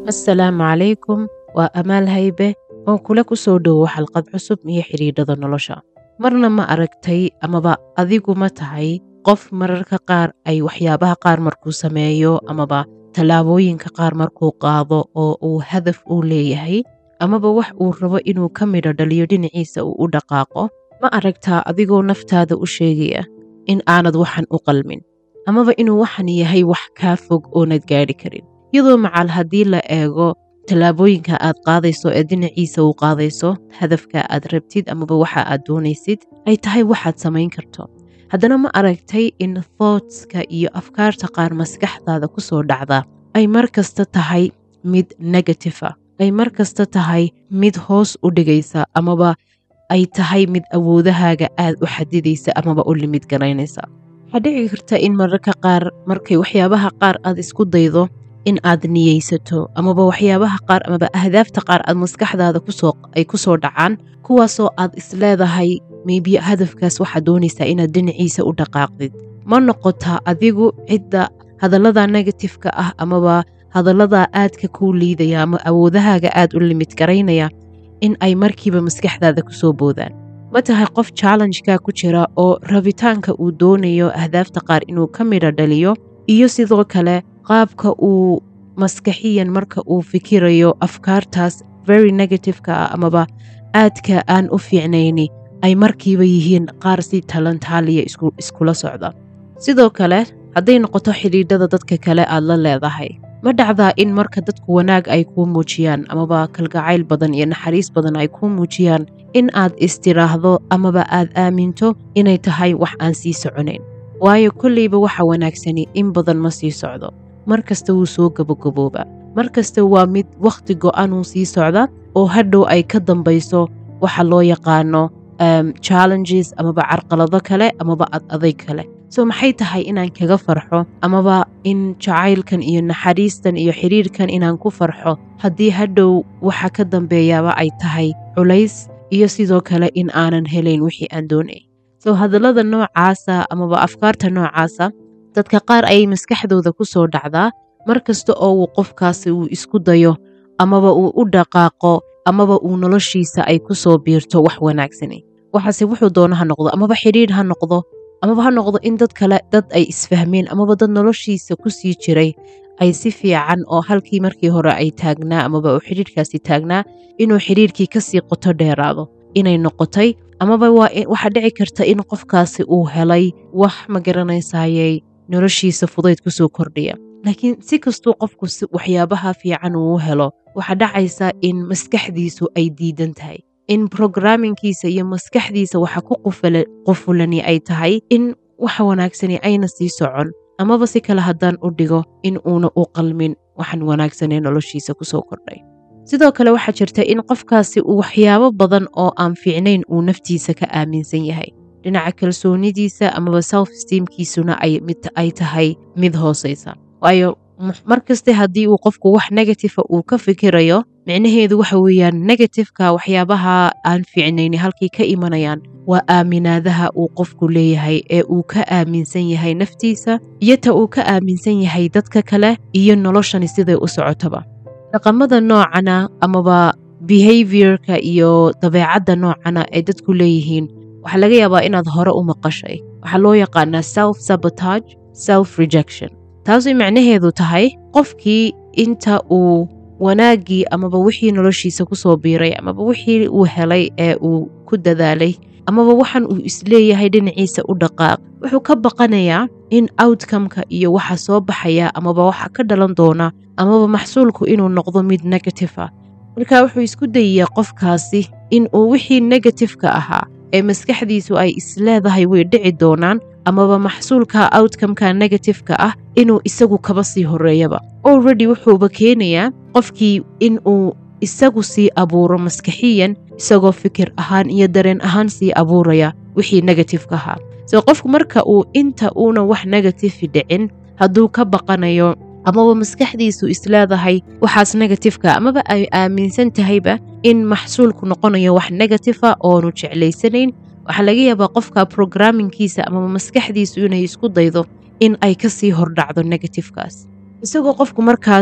assalaamu calaykum waa amaal haybe oo kula ku soo dhowo xalqad cusub iyo xidhiidhada nolosha marna ma aragtay amaba adigu ma tahay qof mararka qaar ay waxyaabaha qaar markuu sameeyo amaba tallaabooyinka qaar markuu qaado oo uu hadaf uu leeyahay amaba wax uu rabo inuu ka midho dhaliyo dhinaciisa uu u dhaqaaqo ma aragtaa adigoo naftaada u sheegaya in aanad waxan u qalmin amaba inuu waxan yahay wax kaa fog oonad gaadhi karin iyadoo macal haddii la eego tallaabooyinka aad qaadayso ee dhinaciisa uu qaadayso hadafka aad rabtid amaba waxa aad doonaysid ay tahay waxaad samayn karto haddana ma aragtay in thoughtska iyo afkaarta qaar maskaxdaada ku soo dhacda ay mar kasta tahay mid negatifa ay mar kasta tahay mid hoos u dhigaysa amaba ay tahay mid awoodahaaga aad u xadidaysa amaba u limid garaynaysa waxaa dhici karta in mararka qaar markay waxyaabaha qaar aad isku daydo in aad niyeysato amaba waxyaabaha qaar amaba ahdaafta qaar aad maskaxdaada ay ku soo dhacaan kuwaasoo aad isleedahay maybe hadafkaas waxaad doonaysaa inaad dhinaciisa u dhaqaaqdid ma noqotaa adigu cidda hadallada negatifka ah amaba hadalladaa aadka kuu liidaya ama awoodahaaga aad u limid garaynaya in ay markiiba maskaxdaada ku soo boodaan ma tahay qof challengeka ku jira oo rabitaanka uu doonayo ahdaafta qaar inuu ka midho dhaliyo iyo sidoo kale qaabka uu maskaxiyan marka uu fikirayo afkaartaas very negativeka ah amaba aadka aan u fiicnayni ay markiiba yihiin qaar si talantaaliya iskula socda sidoo kale hadday noqoto xidhiidhada dadka kale aad la leedahay ma dhacdaa in marka dadku wanaag ay kuu muujiyaan amaba kalgacayl badan iyo naxariis badan ay kuu muujiyaan in aad istiraahdo amaba aad aaminto inay tahay wax aan sii soconayn waayo kolleyba waxa wanaagsani in badan ma sii socdo mar kasta wuu soo gabogabooba mar kasta waa mid wakhti go'anuu sii socda oo hadhow ay ka dambayso waxa loo yaqaano challenges amaba carqalado kale amaba ad adayg kale so maxay tahay inaan kaga farxo amaba in jacaylkan iyo naxariistan iyo xidhiirkan inaan ku farxo haddii hadhow waxa ka dambeeyaaba ay tahay culays iyo sidoo kale in aanan helayn wixii aan doonay so hadallada noocaasa amaba afkaarta noocaasa dadka qaar ayay maskaxdooda ku soo dhacdaa mar kasta oo uu qofkaasi uu isku dayo amaba uu u dhaqaaqo amaba uu noloshiisa ay ku soo biirto wax wanaagsani waxaase wuxuu doono ha noqdo amaba xidhiidh ha noqdo amaba ha noqdo in dad kale dad ay isfahmeen amaba dad noloshiisa ku sii jiray ay si fiican oo halkii markii hore ay taagnaa amaba uu xidhiidhkaasi taagnaa inuu xidhiidhkii kasii qoto dheeraado inay noqotay amaba waxaa dhici karta in qofkaasi uu helay wax ma garanaysayey noloshiisa fudayd ku soo kordhiya laakiin si kastuu qofku waxyaabaha fiican uu helo waxaa dhacaysa in maskaxdiisu ay diidan tahay in brograamingkiisa iyo maskaxdiisa waxa ku qufulani ay tahay in waxa wanaagsani ayna sii socon amaba si kale haddaan u dhigo in uuna u qalmin waxan wanaagsanee noloshiisa ku soo kordhay sidoo kale waxaa jirta in qofkaasi uu waxyaabo badan oo aan fiicnayn uu naftiisa ka aaminsan yahay dhinaca kalsoonidiisa amaba self steamkiisuna ay tahay mid hoosaysa waayo mar kaste haddii uu qofku wax negatifa uu ka fikirayo micnaheedu waxa weeyaan negatifeka waxyaabaha aan fiicnayni halkay ka imanayaan waa aaminaadaha uu qofku leeyahay ee uu ka aaminsan yahay naftiisa iyo ta uu ka aaminsan yahay dadka kale iyo noloshani siday u socotaba dhaqamada noocana amaba behaviorka iyo dabeecadda noocana ay dadku leeyihiin waxaa laga yaabaa inaad hore u maqashay waxaa loo yaqaanaa self sabotage self rejection taasay macnaheedu tahay qofkii inta uu wanaaggii amaba wixii noloshiisa ku soo biiray amaba wixii uu helay ee uu ku dadaalay amaba waxan uu isleeyahay dhinaciisa u dhaqaaq wuxuu ka baqanayaa in outcomeka iyo waxa soo baxaya amaba waxa ka dhalan doona amaba maxsuulku inuu noqdo mid negative ah marka wuxuu isku dayayaa qofkaasi in uu wixii negatifeka ahaa ee maskaxdiisu ay isleedahay way dhici doonaan amaba maxsuulka outcomeka negatifeka ah inuu isagu kaba sii horeeyaba already wuxuuba keenayaa qofkii in uu isagu sii abuuro maskaxiyan isagoo fikir ahaan iyo dareen ahaan sii abuuraya wixii negatifeka ahaa so qofku marka uu inta uuna wax negatifi dhicin hadduu ka baqanayo amaba maskaxdiisu isleedahay waxaas negatifeka amaba ay aaminsan tahayba in maxsuulku noqonayo wax negatifa oonu jeclaysanayn waxaa laga yaabaa qofka brograamingkiisa amaba maskaxdiisu inay isku daydo in ay kasii hordhacdo negatifekaas isagoo qofku markaas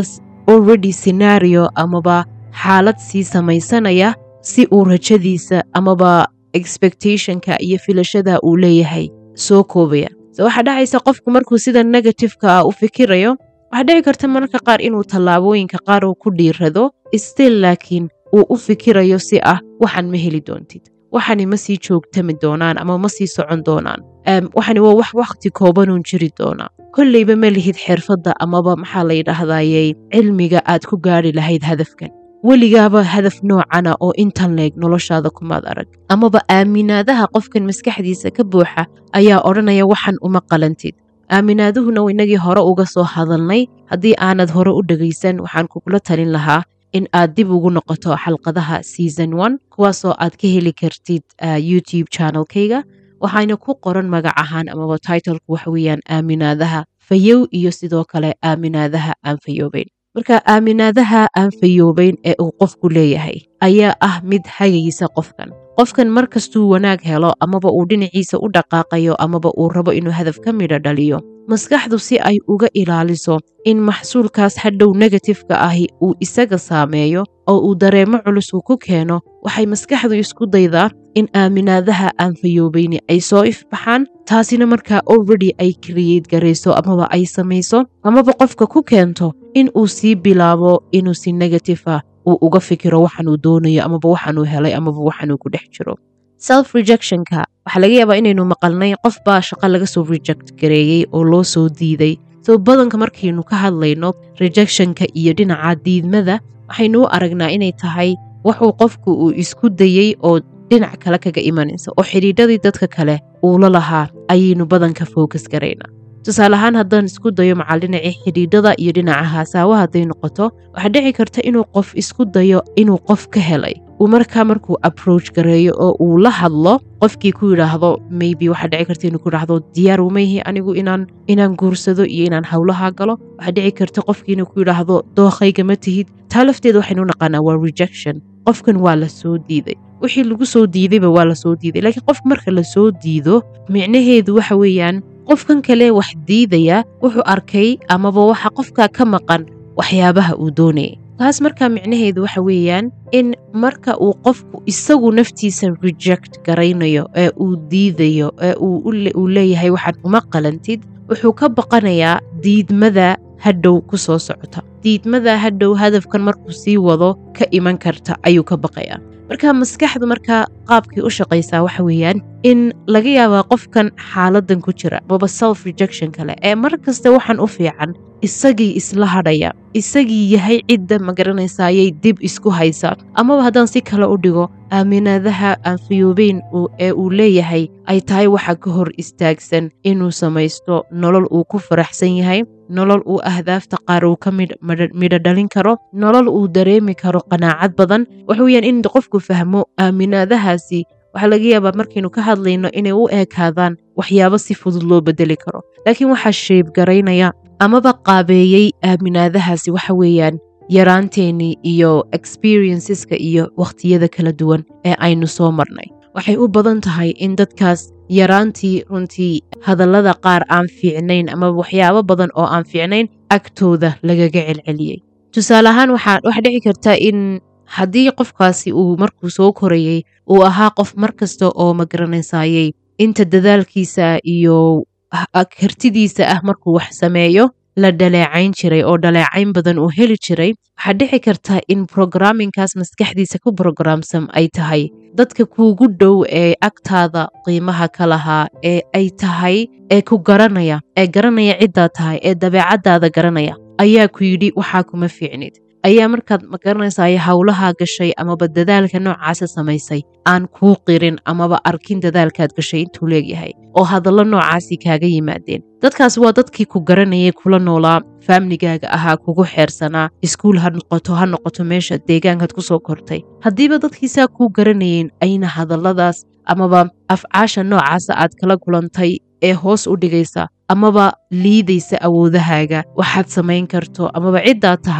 already scenario amaba xaalad sii samaysanaya si uu rajadiisa amaba expectationka iyo filashada uu leeyahay soo koobaya so waxaa dhacaysa qofku markuu sida negativeka ah u fikirayo waxaa dhici karta mararka qaar inuu tallaabooyinka qaar uu ku dhiirado still laakiin uu u fikirayo si ah waxaan ma heli doontid waxani ma sii joogtami doonaan ama ma sii socon doonaan waxani waa wax wakhti koobanuun jiri doonaa kolleyba ma lihid xirfadda amaba maxaa la yidhaahdayey cilmiga aad ku gaari lahayd hadafkan weligaaba hadaf noocana oo intan leeg noloshaada kumaad arag amaba aaminaadaha qofkan maskaxdiisa ka buuxa ayaa odhanaya waxan uma qalantid aaminaaduhuna inagii hore uga soo hadalnay haddii aanad hore u dhegaysan waxaan kugula talin lahaa in aad dib ugu noqoto xalqadaha season one kuwaasoo aad ka heli kartid youtube channelkayga waxayna ku qoran magac ahaan amaba titlku waxa weeyaan aaminaadaha fayow iyo sidoo kale aaminaadaha aan fayoobeyn marka aaminaadaha aan fayoobeyn ee uu qofku leeyahay ayaa ah mid hagaysa qofkan qofkan mar kastuu wanaag helo amaba uu dhinaciisa u dhaqaaqayo amaba uu rabo inuu hadaf ka midho dhaliyo maskaxdu si ay uga ilaaliso in maxsuulkaas hadhow negatifeka ahi uu isaga saameeyo oo uu dareemo culus uu ku keeno waxay maskaxdu isku daydaa in aaminaadaha aan fayoobeyni ay soo ifbaxaan taasina markaa already ay kriyeyt garayso amaba ay samayso amaba qofka ku keento in uu sii bilaabo inuu si negatifa uu uga fikiro waxanuu doonayo amaba waxanuu helay amaba waxanuu ku dhex jiro self rejectionka waxaa laga yaabaa inaynu maqalnay qof baa shaqo laga soo reject gareeyey oo loo soo diiday so badanka markaynu ka hadlayno rejectionka iyo dhinaca diidmada waxaynu u aragnaa inay tahay waxuu qofku uu isku dayey oo dhinac kale kaga imanaysa oo xidhiidhadii dadka kale uu la lahaa ayaynu badanka focus garaynaa tusaale ahaan haddaan isku dayo macal dhinacii xidhiidhada iyo dhinaca haasaawa hadday noqoto waxaa dhici karta inuu qof isku dayo inuu qof ka helay uu markaa markuu approach gareeyo oo uu la hadlo qofkii ku yidhaahdo maybe waxaa dhici karta inuu ku yidhaahdo diyaar umayhi anigu inaan inaan guursado iyo inaan howlaha galo waxaa dhici karta qofkii inuu ku yidhaahdo dookhayga ma tihid taa lafteeda waxaynu naqaanaa waa rejection qofkan waa la soo diiday wixii lagu soo diidayba waa la soo diiday laakiin qof marka la soo diido micnaheedu waxa weeyaan qofkan kale wax diidaya wuxuu arkay amaba waxa qofka ka maqan waxyaabaha uu doonayay taas markaa micnaheedu waxa weeyaan in marka uu qofku isagu naftiisa reject garaynayo ee uu diidayo ee uu leeyahay waxaad uma qalantid wuxuu ka baqanayaa diidmada hadhow ku soo socota diidmada hadhow hadafkan markuu sii wado ka iman karta ayuu ka baqayaa marka maskaxdu markaa qaabkii u shaqaysaa waxa weeyaan in laga yaabaa qofkan xaaladan ku jira baba self rejection kale ee mar kasta waxaan u fiican isagii isla hadhaya isagii yahay cidda magaranaysaayay dib isku haysa amaba haddaan si kale u dhigo aaminaadaha aan fayoobeyn ee uu leeyahay ay tahay waxa ka hor istaagsan inuu samaysto nolol uu ku faraxsan yahay nolol uu ahdaafta qaar uu ka midho dhalin karo nolol uu dareemi karo qanaacad badan waxa weyaan in qofku fahmo aaminaadahaasi waxaa laga yaabaa markaynu ka hadlayno inay u eekaadaan waxyaabo si fudud loo bedeli karo laakiin waxaa sheebgaraynaya amaba qaabeeyey aaminaadahaasi waxa weeyaan yaraanteennii iyo experienceska iyo wakhtiyada kala duwan ee aynu soo marnay waxay u badan tahay in dadkaas yaraantii runtii hadallada qaar aan fiicnayn amaba waxyaabo badan oo aan fiicnayn agtooda lagaga celceliyey tusaale ahaan waxaa dhici karta in haddii qofkaasi uu markuu soo korayey uu ahaa qof mar kasta oo magaranaysaayey inta dadaalkiisa iyo kartidiisa ah markuu wax sameeyo la dhaleecayn jiray oo dhaleecayn badan uu heli jiray waxaa dhici karta in brograminkaas maskaxdiisa ku brograamsan ay tahay dadka kuugu dhow ee agtaada qiimaha ka lahaa ee ay tahay ee ku garanaya ee garanaya ciddaa tahay ee dabeecaddaada garanaya ayaa ku yidhi waxaa kuma fiicnid ayaa markaad magaranaysaay howlaha gashay amaba dadaalka noocaasa samaysay aan kuu qirin amaba arkin dadaalkaad gashay intuu leegyahay oo hadallo noocaasi kaaga yimaadeen dadkaas waa dadkii ku garanayay kula noolaa faamligaaga ahaa kugu xeersanaa iskuul ha noqoto ha noqoto meesha deegaankaad ku soo kortay haddiiba dadkiisaa kuu garanayeen ayna hadalladaas amaba afcaasha noocaasa aad kala kulantay ee hoos u dhigaysa amaba liidaysa awoodahaaga waxaad samayn karto amaba ciddaa tahay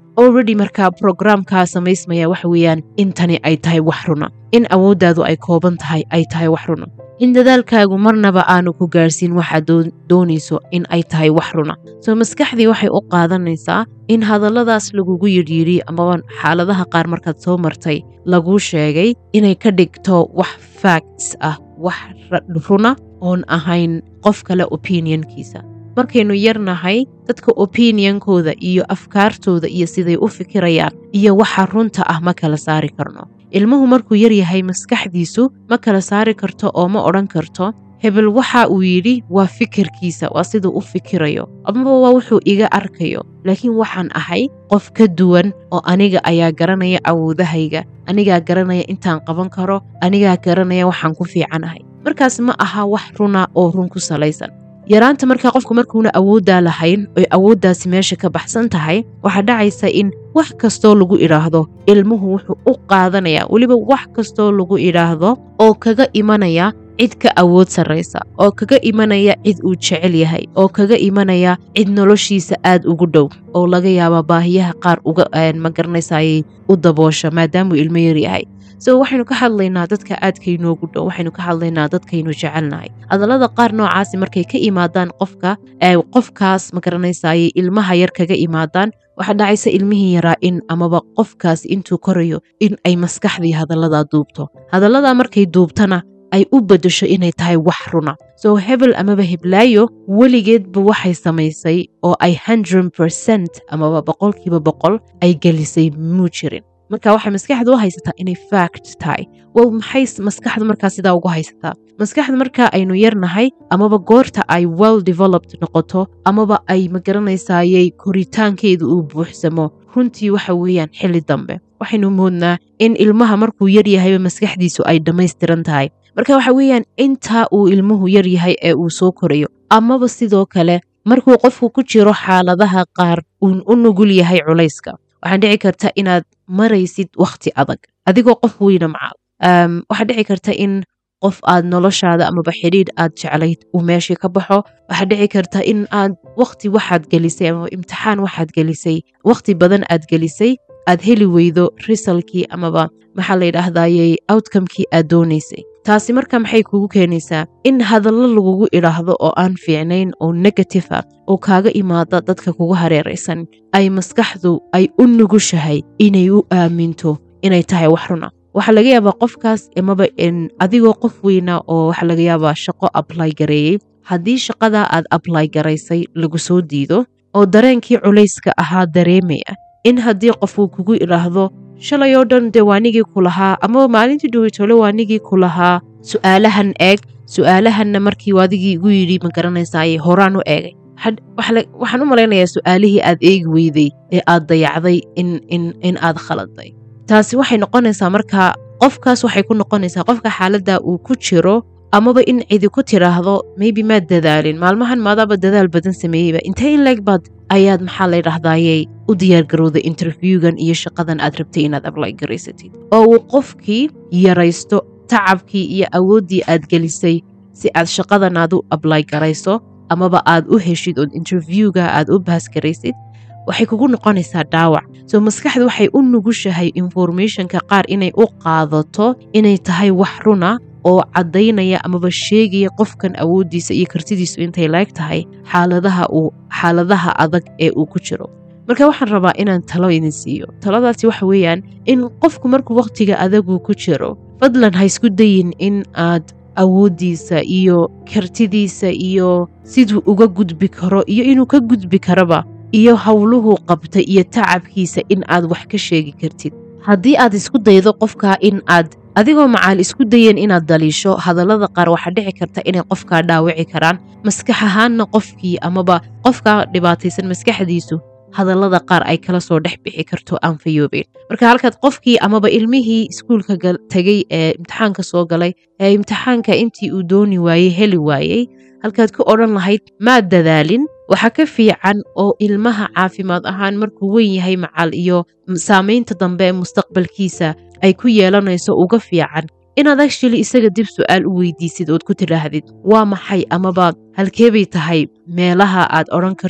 already markaa programkaa samaysmaya waxa weeyaan in tani ay tahay wax runa in awooddaadu ay kooban tahay ay tahay wax runa in dadaalkaagu marnaba aanu ku gaarsiin waxaad doonayso in ay tahay wax runa soo maskaxdii waxay u qaadanaysaa in hadalladaas lagugu yidhyidhi amaba xaaladaha qaar markaad soo martay laguu sheegay inay ka dhigto wax facts ah wax runa oon ahayn qof kale opinionkiisa markaynu yarnahay dadka opinionkooda iyo afkaartooda iyo siday u fikirayaan iyo waxa runta ah ma kala saari karno ilmuhu markuu yar yahay maskaxdiisu ma kala saari karto oo ma odhan karto hebel waxa uu yidhi waa fikirkiisa waa siduu u fikirayo amaba waa wuxuu iga arkayo laakiin waxaan ahay qof ka duwan oo aniga ayaa garanaya awoodahayga anigaa garanaya intaan qaban karo anigaa garanaya waxaan ku fiicanahay markaas ma aha wax runa oo run ku salaysan yaraanta markaa qofku markuuna awooddaa lahayn oy awooddaasi meesha ka baxsan tahay waxaa dhacaysa in wax kastoo lagu idhaahdo ilmuhu wuxuu u qaadanayaa weliba wax kastoo lagu idhaahdo oo kaga imanaya cid ka awood sarraysa oo kaga imanaya cid uu jecel yahay oo kaga imanaya cid noloshiisa aad ugu dhow oo laga yaaba baahiyaha qaar uga ma garanaysayay u daboosha maadaamuu ilmo yar yahay so waxaynu ka hadlaynaa dadka aadkaynoogu dhow waxaynu ka hadlaynaa dadkaynu jecelnahay hadallada qaar noocaasi markay ka imaadaan qofka qofkaas ma garanaysayay ilmaha yar kaga imaadaan waxaa dhacaysa ilmihii yaraa in amaba qofkaas intuu korayo in ay maskaxdii hadalladaa duubto hadalladaa markay duubtana ay u beddesho inay tahay wax runa soo hebel amaba heblaayo weligeedba waxay samaysay oo ay hundred percent amaba boqolkiiba boqol ay gelisay muu jirin marka waxay maskaxda u haysataa inay fact tahay wow maxay maskaxda markaa sidaa ugu haysataa maskaxda markaa aynu yarnahay amaba goorta ay well developed noqoto amaba ay magaranaysaayey koritaankeedu uu buuxsamo runtii waxa weeyaan xilli dambe waxaynu moodnaa in ilmaha markuu yar yahayba maskaxdiisu ay dhammaystiran tahay marka waxa weeyaan intaa uu ilmuhu yar yahay ee uu soo korayo amaba sidoo kale markuu qofku ku jiro xaaladaha qaar uun u nugul yahay culayska waxaan dhici karta inaad maraysid wakhti adag adigoo qof weyna macaal waxaa dhici karta in qof aad noloshaada amaba xidhiidh aad jeclayd uu meeshii ka baxo waxaa dhici karta in aad wakhti waxaad gelisay amaba imtixaan waxaad gelisay wakhti badan aad gelisay aad heli weydo risalkii amaba maxaa la yidhaahdayey outcomekii aad doonaysay taasi marka maxay kugu keenaysaa in hadallo lagugu idhaahdo oo aan fiicnayn oo negative ah oo kaaga imaada dadka kugu hareeraysan ay maskaxdu ay u nugushahay inay u aaminto inay tahay wax runa waxaa laga yaabaa qofkaas amaba adigoo qof weyna oo waxaa laga yaabaa shaqo ably gareeyey haddii shaqadaa aad ably garaysay lagu soo diido oo dareenkii culayska ahaa dareemaya in haddii qofuu kugu idhaahdo shalay oo dhan dee waanigii ku lahaa amaba maalintii dhowitole waanigii ku lahaa su'aalahan eeg su'aalahanna markii adigii igu yidhi ma garanaysaaye horaan u eegay waxaan u malaynayaa su'aalihii aad eegi weyday ee aad dayacday in aad khaladay taasi waxay noqonaysaa markaa qofkaas waxay ku noqonaysaa qofka xaaladda uu ku jiro amaba in cidi ku tiraahdo maybe maad dadaalin maalmahan maadaaba dadaal badan sameeyeyba intee in leeg baad ayaad maxaa la ydhahdayey u diyaargarowday interviewgan iyo shaqadan aad rabtay inaad ably garaysatid oo uu qofkii yaraysto tacabkii iyo awooddii aad gelisay si aad shaqadan aad u ably garayso amaba aad u heshid ood interviewga aad u baasgaraysid waxay kugu noqonaysaa dhaawac soo maskaxdu waxay u nugushahay informationka qaar inay u qaadato inay tahay wax runa oo caddaynaya amaba sheegaya qofkan awooddiisa iyo kartidiisu intay laeg tahay xaaladaha uu xaaladaha adag ee uu ku jiro marka waxaan rabaa inaan talo idin siiyo taladaasi waxa weeyaan in qofku markuu wakhtiga adaguu ku jiro fadlan ha isku dayin in aad awooddiisa iyo kartidiisa iyo siduu uga gudbi karo iyo inuu ka gudbi karaba iyo howluhuu qabtay iyo tacabkiisa in aad wax ka sheegi kartid haddii aad isku daydo qofkaa in aad adigoo macaal isku dayeen inaad daliisho hadallada qaar waxaa dhici karta inay qofkaa dhaawici karaan maskax ahaanna qofkii amaba qofkaa dhibaataysan maskaxdiisu hadallada qaar ay kala soo dhex bixi karto aan fayoobeen marka halkaad qofkii amaba ilmihii iskuulka tegey ee imtixaanka soo galay ee imtixaanka intii uu dooni waayey heli waayey halkaad ku odhan lahayd maad dadaalin waxaa ka fiican oo ilmaha caafimaad ahaan markuu weyn yahay macal iyo saamaynta dambe ee mustaqbalkiisa ay ku yeelanayso uga fiican inaad actually isaga dib su'aal u weydiisid ood ku tidhaahdid waa maxay amaba halkeebay tahay meelaha aad odhan kartid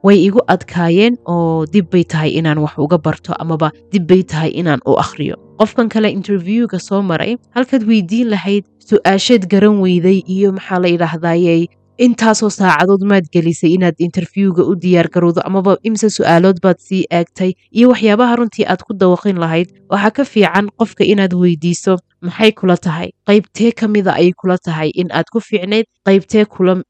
way igu adkaayeen oo dib bay tahay inaan wax uga barto amaba dib bay tahay inaan u akhriyo qofkan kale interviewga soo maray halkaad weydiin lahayd su-aasheed garan weyday iyo maxaa la yidhaahdayey intaasoo saacadood maad gelisay inaad interviewga u diyaargarowdo amaba imse su-aalood baad sii eegtay iyo waxyaabaha runtii aad ku dawaqin lahayd waxaa ka fiican qofka inaad weydiiso maxay kula tahay qaybtee ka mida ayay kula tahay in aad ku fiicnayd qaybtee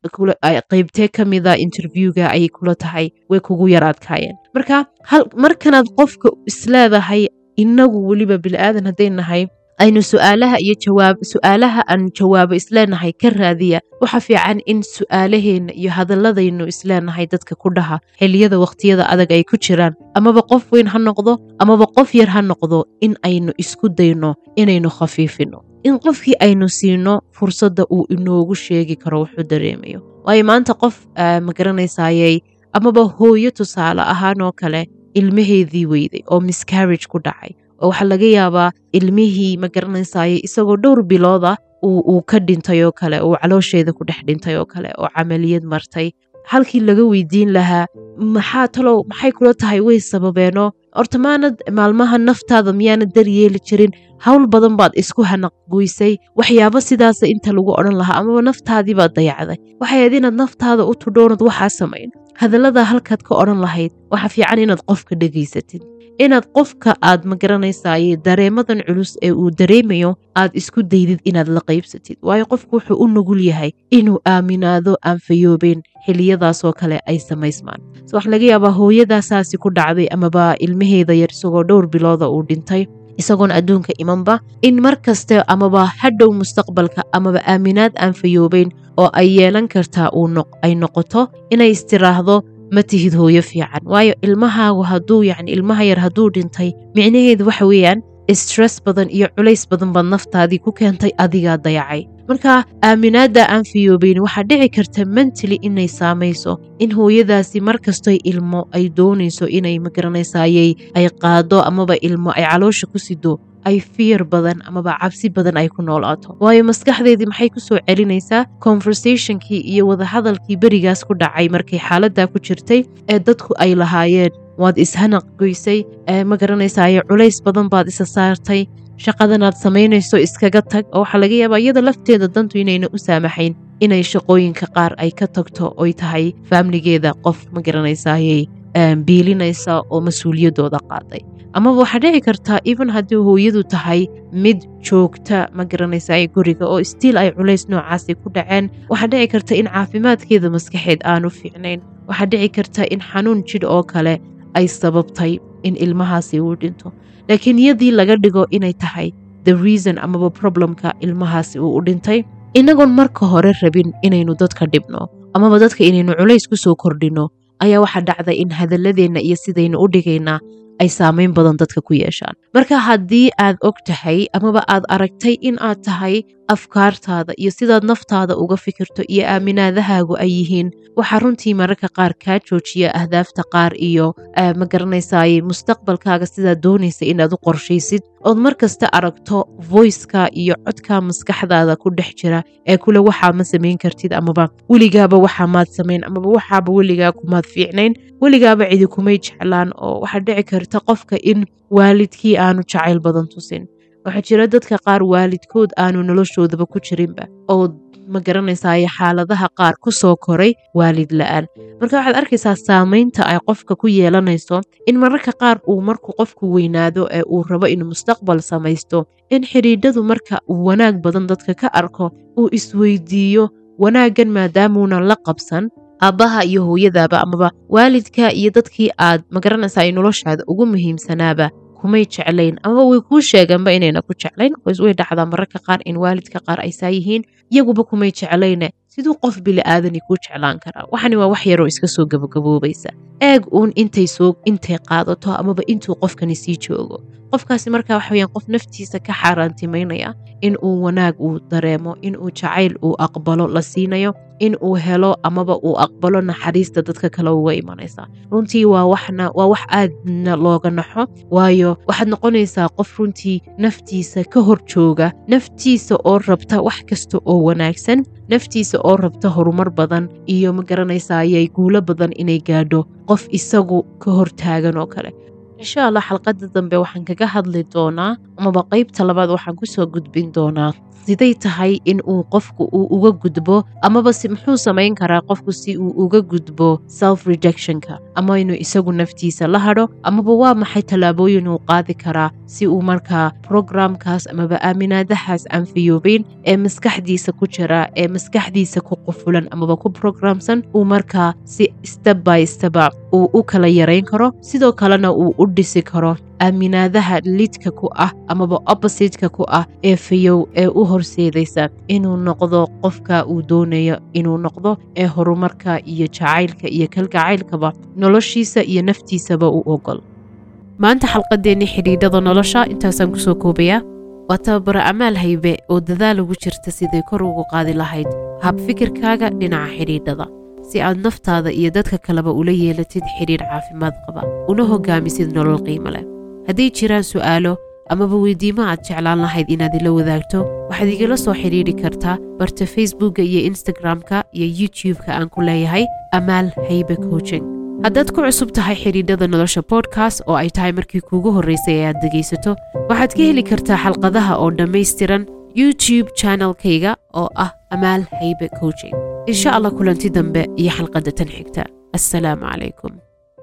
qaybtee ka mida interviewga ayay kula tahay way kugu yaraadkaayeen marka markanaad qofka isleedahay inagu weliba bilaadan hadday nahay aynu su'aalaha iyo jawaab su'aalaha aan jawaabo isleenahay ka raadiya waxa fiican in su'aalaheenna iyo hadalladaynu isleenahay dadka ku dhaha xilliyada wakhtiyada adag ay ku jiraan amaba qof weyn ha noqdo amaba qof yar ha noqdo in aynu isku dayno inaynu khafiifino in qofkii aynu siino fursadda uu inoogu sheegi karo wuxuu dareemayo waayo maanta qof ma garanaysayey amaba hooyo tusaale ahaan oo kale ilmaheedii weyday oo miscarriage ku dhacay oo waxaa laga yaabaa ilmihii ma garanaysaye isagoo dhowr bilooda uu ka dhintay oo kale uu caloosheeda ku dhex dhintay oo kale oo camaliyad martay halkii laga weydiin lahaa maxaa talow maxay kula tahay way sababeenoo horta maanad maalmaha naftaada miyaanad daryeeli jirin hawl badan baad isku hanaqgoysay waxyaabo sidaasa inta lagu odhan lahaa amaba naftaadii baad dayacday waxay ahayd inaad naftaada u tudhoonad waxaa samayn hadallada halkaad ka odhan lahayd waxa fiican inaad qofka dhegaysatid inaad qofka aad ma garanaysaye dareemadan culus ee uu dareemayo aad isku daydid inaad la qaybsatid waayo qofku wuxuu u nugul yahay inuu aaminaado aan fayoobeen xiliyadaasoo kale ay samaysmaan so waxaa laga yaabaa hooyadaasaasi ku dhacday amaba ilmaheeda yar isagoo dhowr bilooda uu dhintay isagoon adduunka imanba in mar kaste amaba hadhow mustaqbalka amaba aaminaad aan fayoobeyn oo ay yeelan kartaa ay noqoto inay istiraahdo ma tihid hooyo fiican waayo ilmahaagu hadduu yacni ilmaha yar hadduu dhintay micnaheedu waxa weeyaan stress badan iyo culays badan baad naftaadii ku keentay adigaa dayacay marka aaminaadda aan fiyoobeyn waxaa dhici karta mentally inay saamayso in hooyadaasi mar kastoy ilmo ay doonayso inay magaranaysaayey ay qaado amaba ilmo ay caloosha ku sido ay fiyar badan amaba cabsi badan ay ku noolaato waayo maskaxdeedii maxay ku soo celinaysaa conversationkii iyo wadahadalkii berigaas ku dhacay markay xaaladdaa ku jirtay ee dadku ay lahaayeen waad ishanaq goysay ma garanaysaye culays badan baad isa saartay shaqadanaad samaynayso iskaga tag oo waxaa laga yaabaa iyada lafteeda dantu inayna u saamaxayn inay shaqooyinka qaar ay ka tagto oy tahay faamligeeda qof ma garanaysayey biilinaysa oo mas-uuliyaddooda qaaday amaba waxaa dhici kartaa even haddii hooyadu tahay mid joogta ma garanaysaay guriga oo stiil ay culays noocaasi ku dhaceen waxaa dhici karta in caafimaadkeeda maskaxeed aanu fiicnayn waxaa dhici karta in xanuun jidh oo kale ay sababtay in ilmahaasi uu dhinto laakiin iyadii laga dhigo inay tahay the reason amaba problemka ilmahaasi uu u dhintay inagoon marka hore rabin inaynu dadka dhibno amaba dadka inaynu culays ku soo kordhinno ayaa waxaa dhacda in hadalladeenna iyo sidaynu u dhigaynaa ay saamayn badan dadka ku yeeshaan marka haddii aad og tahay amaba aad aragtay in aad tahay afkaartaada iyo sidaad naftaada uga fikirto iyo aaminaadahaagu ay yihiin waxaa runtii mararka qaar kaa joojiya ahdaafta qaar iyo ma garanaysaay mustaqbalkaaga sidaad doonaysa inaad u qorshaysid ood mar kasta aragto voiceka iyo codka maskaxdaada ku dhex jira ee kule waxaa ma samayn kartid amaba weligaaba waxaa maad samayn amaba waxaaba weligaa kumaad fiicnayn weligaaba cidi kumay jeclaan oo waxaa dhici karta qofka in waalidkii aanu jacayl badan tusin waxaa jira dadka qaar waalidkood aanu noloshoodaba ku jirinba oo ma garanaysaay xaaladaha qaar ku soo koray waalid la-aan marka waxaad arkaysaa saamaynta ay qofka ku yeelanayso in mararka qaar uu markuu qofku weynaado ee uu rabo inuu mustaqbal samaysto in xidhiidhadu marka uu wanaag badan dadka ka arko uu isweydiiyo wanaaggan maadaamuunan la qabsan aabbaha iyo hooyadaaba amaba waalidka iyo dadkii aad magaranaysaa ay noloshaada ugu muhiimsanaaba kumay jeclayn amaba way kuu sheeganba inayna ku jeclayn qoys way dhacdaa mararka qaar in waalidka qaar ay saa yihiin iyaguba kumay jeclayne siduu qof bili'aadani kuu jeclaan karaa waxani waa wax yaroo iska soo gabagaboobaysa eeg uun intay soo intay qaadato amaba intuu qofkani sii joogo qofkaasi markaa waxa weyaan qof naftiisa ka xaaraantimaynaya in uu wanaag uu dareemo in uu jacayl uu aqbalo la siinayo in uu helo amaba uu aqbalo naxariista dadka kale uga imanaysa runtii waa waxna waa wax aadna looga naxo waayo waxaad noqonaysaa qof runtii naftiisa ka hor jooga naftiisa oo rabta wax kasta oo wanaagsan naftiisa oo rabta horumar badan iyo ma garanaysayay guulo badan inay gaadho qof isagu ka hortaagan oo kale insha allah xalqadda dambe waxaan kaga hadli doonaa amaba qeybta labaad waxaan kusoo gudbin doonaa siday tahay in uu qofku uu uga gudbo amaba si muxuu samayn karaa qofku si uu uga gudbo self rejectionka ama inuu isagu naftiisa la hadho amaba waa maxay tallaabooyin uu qaadi karaa si uu markaa programkaas amaba aaminaadahaas aan fiyoobeyn ee maskaxdiisa ku jira ee maskaxdiisa ku qufulan amaba ku programsan uu markaa si step by steba uu u kala yarayn karo sidoo kalena uu u dhisi karo aaminaadaha lidka ku ah amaba oppositeka ku ah ee fayow ee u horseedaysa inuu noqdo qofka uu doonayo inuu noqdo ee horumarka iyo jacaylka iyo kalgacaylkaba noloshiisa iyo naftiisaba u ogol maanta xalqadeennii xidhiidhada nolosha intaasaan kusoo koobayaa waa tababara amaal haybe oo dadaal ugu jirta siday kor ugu qaadi lahayd hab fikirkaaga dhinaca xidhiidhada si aad naftaada iyo dadka kaleba ula yeelatid xidhiidh caafimaad qaba una hogaamisid nolol qiimo leh hadday jiraan su'aalo amaba weydiimo aad jeclaan lahayd inaad ila wadaagto waxaad igala soo xidhiidhi kartaa barta facebookka iyo instagram-ka iyo youtube-ka aan ku leeyahay amaal haybe coaching haddaad ku cusub tahay xidhiidhada nolosha bodkast oo ay tahay markii kuugu horraysay ee aad dhegaysato waxaad ka heli kartaa xalqadaha oo dhammaystiran youtube channelkayga oo ah amaal haybe coaching insha allah kulanti dambe iyo xalqadda tan xigta assalaamu calaykum